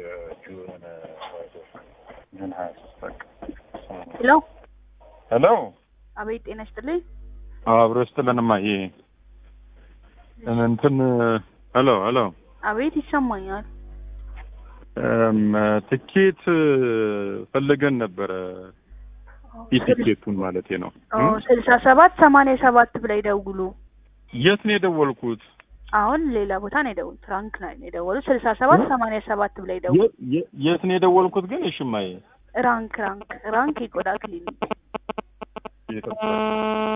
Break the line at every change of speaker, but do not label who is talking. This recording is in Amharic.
የጁን ጁን ሀያ ሶስት በቃ
ሄሎ
ሄሎ
አቤት ጤና ይስጥልኝ
አብሮ ስትለንማ ይሄ እንትን ሄሎ ሄሎ
አቤት ይሰማኛል
እም፣ ትኬት ፈልገን ነበረ ኢቲኬቱን ማለት ነው
ኦ ስልሳ ሰባት ሰማንያ ሰባት ብላይ ደውሉ
የት ነው የደወልኩት
አሁን ሌላ ቦታ ነው የደውሉ ፍራንክ ላይ ነው የደወሉት ስልሳ ሰባት ሰማንያ ሰባት ብላይ ደውሉ
የ- የ- የት ነው የደወልኩት ግን እሽማዬ
ራንክ ራንክ ራንክ የቆዳ ክሊኒክ
የኢትዮጵያ